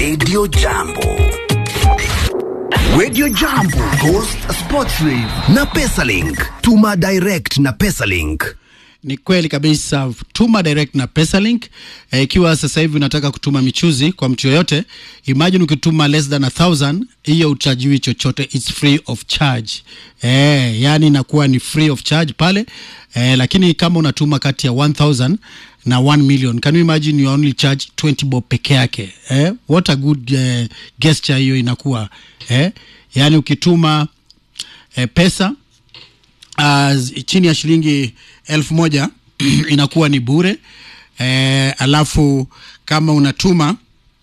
Radio Jambo. Radio Jambo, Ghost Sports Live na Pesalink. Tuma direct na Pesalink. Ni kweli kabisa, tuma direct na Pesalink. Eh, Ikiwa sasa hivi unataka kutuma michuzi kwa mtu yoyote, imagine ukituma less than a thousand, hiyo uchajiwi chochote, it's free of charge. Eh, yani inakuwa ni free of charge pale eh, lakini kama unatuma kati ya 1000 na 1 million, can you imagine you only charge 20 bob peke yake eh? What a good eh, gesture hiyo inakuwa eh? Yani ukituma eh, pesa uh, chini ya shilingi elfu moja inakuwa ni bure eh, alafu kama unatuma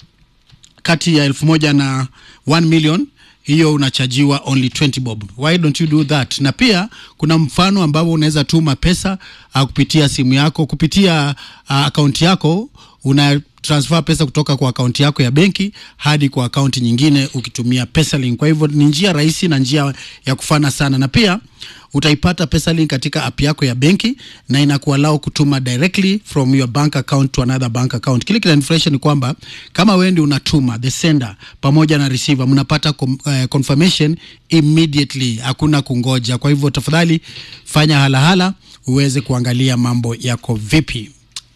kati ya elfu moja na 1 million hiyo unachajiwa only 20 bob why don't you do that na pia kuna mfano ambao unaweza tuma pesa uh, kupitia simu yako kupitia uh, akaunti yako una transfer pesa kutoka kwa akaunti yako ya benki hadi kwa akaunti nyingine ukitumia Pesalink. Kwa hivyo ni njia rahisi na njia ya kufana sana, na pia utaipata Pesalink katika app yako ya benki na inakuallow kutuma directly from your bank account to another bank account. Kile kinanifurahisha ni kwamba kama wewe ndio unatuma the sender pamoja na receiver mnapata com, uh, confirmation immediately, hakuna kungoja. Kwa hivyo tafadhali fanya halahala uweze kuangalia mambo yako vipi.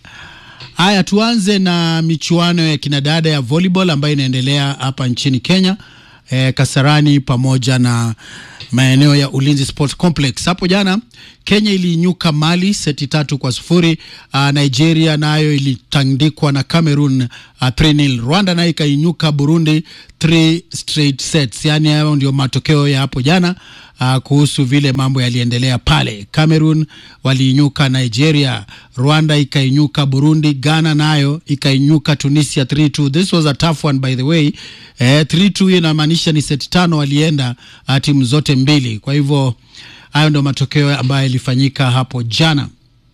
Haya, tuanze na michuano ya kinadada ya volleyball ambayo inaendelea hapa nchini Kenya e, Kasarani pamoja na maeneo ya Ulinzi Sports Complex. Hapo jana Kenya iliinyuka Mali seti tatu kwa sufuri. Uh, Nigeria nayo ilitandikwa na Cameroon uh, 3-0. Rwanda nayo ikainyuka Burundi 3 straight sets. Yani hayo ndio matokeo ya hapo jana uh, kuhusu vile mambo yaliendelea pale. Cameroon waliinyuka Nigeria, Rwanda ikainyuka Burundi, Ghana nayo ikainyuka Tunisia 3-2. This was a tough one by the way. Eh, 3-2 hiyo inamaanisha ni seti tano walienda uh, timu zote mbili. Kwa hivyo hayo ndio matokeo ambayo yalifanyika hapo jana.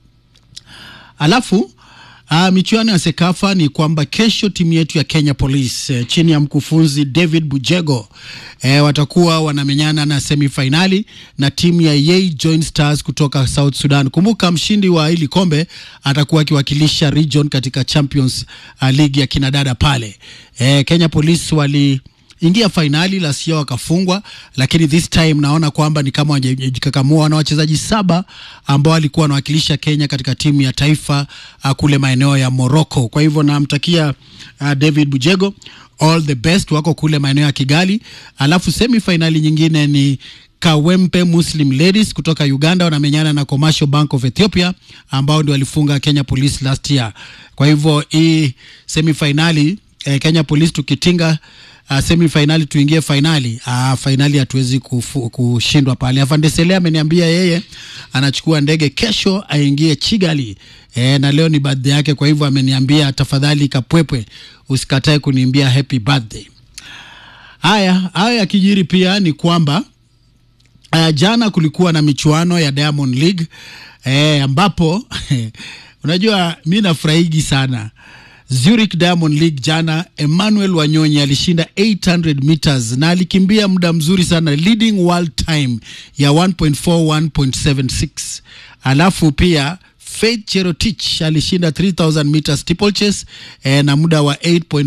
Alafu Uh, michuano ya Sekafa ni kwamba kesho timu yetu ya Kenya Police eh, chini ya mkufunzi David Bujego eh, watakuwa wanamenyana na semifinali na timu ya Yei Joint Stars kutoka South Sudan. Kumbuka mshindi wa hili kombe atakuwa akiwakilisha region katika Champions uh, League ya kinadada pale. Eh, Kenya Police wali ingia fainali la sio wakafungwa, lakini this time naona kwamba ni kama wajikakamua na wachezaji saba ambao walikuwa wanawakilisha Kenya katika timu ya taifa uh, kule maeneo ya Morocco. Kwa hivyo namtakia uh, David Bujego all the best, wako kule maeneo ya Kigali. Alafu semi finali nyingine ni Kawempe Muslim Ladies kutoka Uganda wanamenyana na Commercial Bank of Ethiopia ambao ndio walifunga Kenya Police last year. Kwa hivyo hii semi finali eh, Kenya Police tukitinga uh, semi finali tuingie fainali. Uh, fainali hatuwezi kufu- kushindwa pale. Afande Sele ameniambia yeye anachukua ndege kesho aingie Kigali e, na leo ni birthday yake, kwa hivyo ameniambia tafadhali Kapwepwe usikatae kuniimbia happy birthday. Haya, haya yakijiri pia ni kwamba Uh, jana kulikuwa na michuano ya Diamond League eh, ambapo unajua mi nafurahigi sana Zurich Diamond League jana, Emmanuel Wanyonyi alishinda 800 meters na alikimbia muda mzuri sana, leading world time ya 1.41.76. Alafu pia Faith Cherotich alishinda 3000 meters steeplechase eh, na muda wa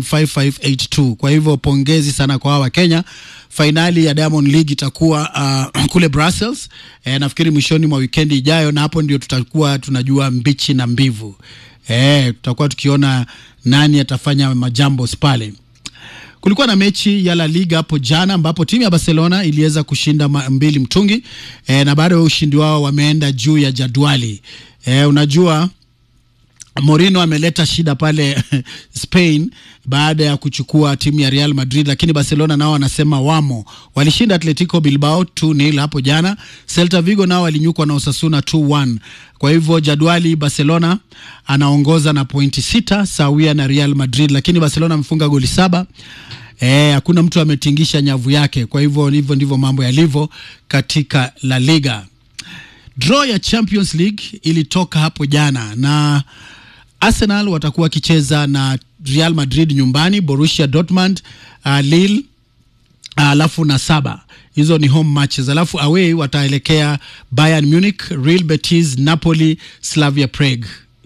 8.5582. Kwa hivyo pongezi sana kwa hawa Kenya. Fainali ya Diamond League itakuwa uh, kule Brussels eh, nafikiri mwishoni mwa wikendi ijayo, na hapo ndio tutakuwa tunajua mbichi na mbivu eh, tutakuwa tukiona nani atafanya majambo pale. Kulikuwa na mechi ya La Liga hapo jana ambapo timu ya Barcelona iliweza kushinda ma- mbili mtungi e, na baada ya ushindi wao wameenda juu ya jadwali e, unajua Mourinho ameleta shida pale Spain baada ya kuchukua timu ya Real Madrid, lakini Barcelona nao wanasema wamo. Walishinda Atletico Bilbao 2-0 hapo jana. Celta Vigo nao walinyukwa na Osasuna 2-1. Kwa hivyo jadwali, Barcelona anaongoza na pointi sita sawia na Real Madrid, lakini Barcelona amefunga goli saba. Eh, hakuna mtu ametingisha nyavu yake. Kwa hivyo hivyo ndivyo mambo yalivyo katika La Liga. Draw ya Champions League ilitoka hapo jana na Arsenal watakuwa wakicheza na Real Madrid nyumbani, Borussia Dortmund, uh, Lille alafu na saba hizo ni home matches, alafu away wataelekea Bayern Munich, Real Betis, Napoli, Slavia Prague.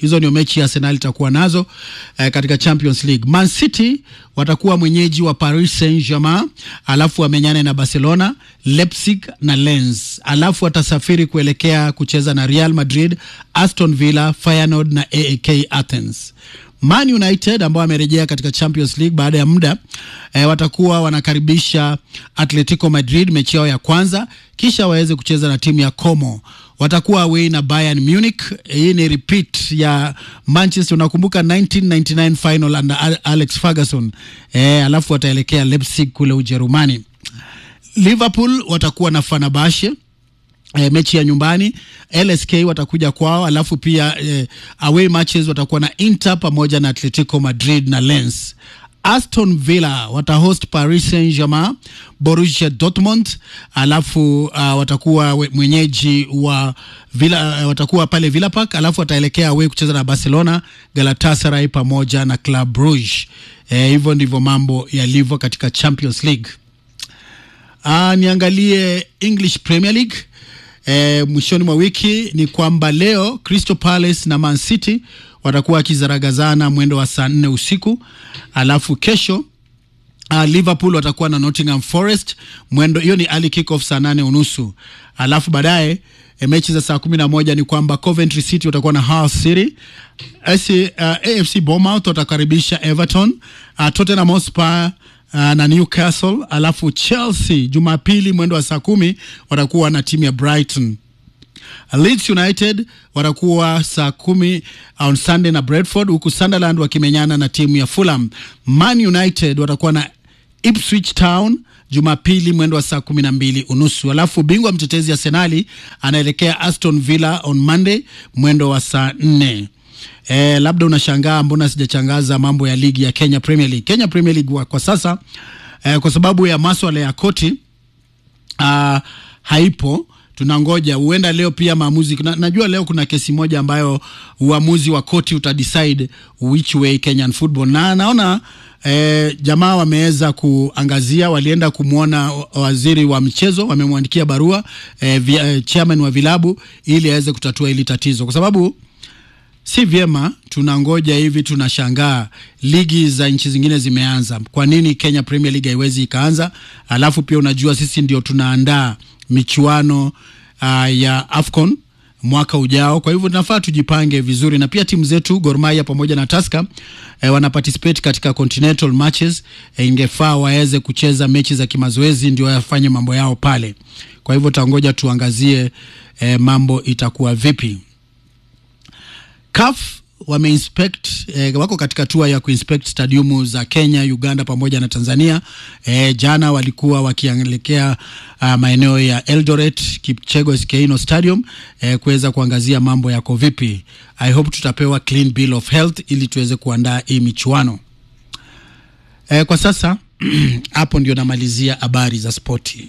Hizo ndio mechi ya Arsenal itakuwa nazo eh, katika Champions League. Man City watakuwa mwenyeji wa Paris Saint-Germain, alafu wamenyane na Barcelona, Leipzig na Lens, alafu watasafiri kuelekea kucheza na Real Madrid, Aston Villa, Feyenoord na AEK Athens. Man United ambao wamerejea katika Champions League baada ya muda e, watakuwa wanakaribisha Atletico Madrid mechi yao ya kwanza, kisha waweze kucheza na timu ya Como. Watakuwa away na Bayern Munich. Hii ni repeat ya Manchester, unakumbuka 1999 final under Alex Ferguson. E, alafu wataelekea Leipzig kule Ujerumani. Liverpool watakuwa na Fenerbahce E, mechi ya nyumbani LSK watakuja kwao, alafu pia e, away matches watakuwa na Inter pamoja na Atletico Madrid na Lens. Aston Villa watahost Paris Saint-Germain, Borussia Dortmund, alafu uh, watakuwa mwenyeji wa Villa, uh, watakuwa pale Villa Park, alafu wataelekea away kucheza na Barcelona, Galatasaray pamoja na Club Brugge. E, hivyo ndivyo mambo yalivyo katika Champions League. Uh, niangalie English Premier League. E, mwishoni mwa wiki ni kwamba leo Crystal Palace na Man City watakuwa wakizaragazana mwendo wa saa nne usiku, alafu kesho uh, Liverpool watakuwa na Nottingham Forest mwendo, hiyo ni early kick off saa nane unusu, alafu baadaye e, mechi za saa kumi na moja ni kwamba Coventry City watakuwa na Hull City. AC, uh, AFC Bournemouth watakaribisha Everton. Uh, Tottenham Hotspur Uh, na Newcastle alafu Chelsea Jumapili mwendo wa saa kumi watakuwa na timu ya Brighton. Leeds United watakuwa saa kumi on Sunday na Brentford, huku Sunderland wakimenyana na timu ya Fulham. Man United watakuwa na Ipswich Town Jumapili mwendo wa saa kumi na mbili unusu. Alafu bingwa mtetezi Arsenali anaelekea Aston Villa on Monday mwendo wa saa nne. E, labda unashangaa mbona sijachangaza mambo ya ligi ya Kenya Premier League. Kenya Premier League wa, kwa sasa e, kwa sababu ya maswala ya koti a, haipo tunangoja huenda leo pia maamuzi na, najua leo kuna kesi moja ambayo uamuzi wa koti utadecide which way Kenyan football na naona E, jamaa wameweza kuangazia, walienda kumwona waziri wa michezo, wamemwandikia barua e, via, chairman wa vilabu ili aweze kutatua hili tatizo, kwa sababu si vyema tunangoja hivi, tunashangaa ligi za nchi zingine zimeanza, kwa nini Kenya Premier League haiwezi ikaanza? Alafu pia unajua sisi ndio tunaandaa michuano uh, ya AFCON mwaka ujao, kwa hivyo tunafaa tujipange vizuri, na pia timu zetu Gor Mahia pamoja na Tusker eh, wana participate katika continental matches eh, ingefaa waweze kucheza mechi za kimazoezi ndio wafanye mambo yao pale. Kwa hivyo tangoja tuangazie eh, mambo itakuwa vipi. CAF wameinspect eh, wako katika tua ya kuinspect stadiumu za Kenya, Uganda pamoja na Tanzania. Eh, jana walikuwa wakielekea uh, maeneo ya Eldoret, Kipchegos Keino Stadium eh, kuweza kuangazia mambo yako vipi. I hope tutapewa clean bill of health ili tuweze kuandaa hii michuano. Eh, kwa sasa hapo ndio namalizia habari za spoti.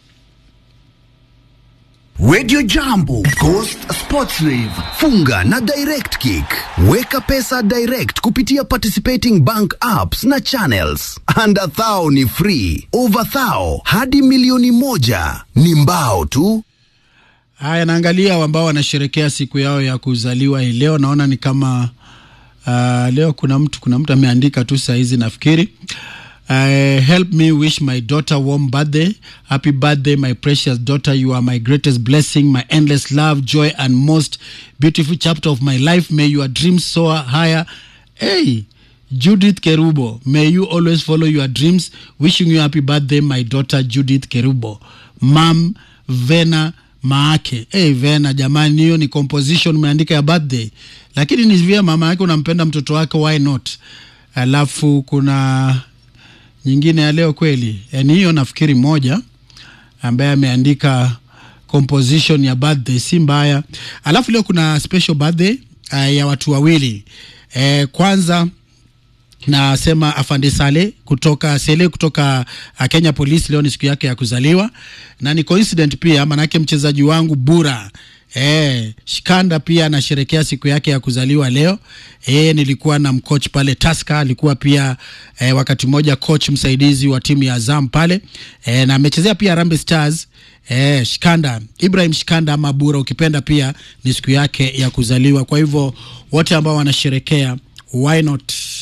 Radio Jambo, Coast Sports Rave, funga na Direct Kick. Weka pesa direct kupitia participating bank apps na channels. Under thou ni free, over thou hadi milioni moja ni mbao tu. Haya, naangalia ambao wanasherekea siku yao ya kuzaliwa hii leo. Naona ni kama uh, leo kuna mtu kuna mtu ameandika tu saa hizi nafikiri Uh, help me wish my daughter warm birthday. Happy birthday, my precious daughter. You are my greatest blessing, my endless love, joy, and most beautiful chapter of my life. May your dreams soar higher. Hey, Judith Kerubo, may you always follow your dreams. Wishing you happy birthday, my daughter Judith Kerubo. Mam Vena Maake. Hey, Vena jamani, hiyo ni composition umeandika ya birthday, lakini ni vya mama yake, unampenda mtoto wake, why not? Alafu kuna nyingine ya leo kweli, yani hiyo nafikiri moja ambaye ameandika composition ya birthday si mbaya. Alafu leo kuna special birthday uh, ya watu wawili eh, kwanza nasema afande Sale kutoka Sele kutoka uh, Kenya Police. Leo ni siku yake ya kuzaliwa na ni coincident pia, manake mchezaji wangu Bura Eh, Shikanda pia anasherekea siku yake ya kuzaliwa leo. Eh, nilikuwa na mcoach pale Tusker, alikuwa pia eh, wakati mmoja coach msaidizi wa timu ya Azam pale eh, na amechezea pia Harambee Stars eh, Shikanda Ibrahim Shikanda ama Bura ukipenda, pia ni siku yake ya kuzaliwa. Kwa hivyo wote ambao wanasherekea, why not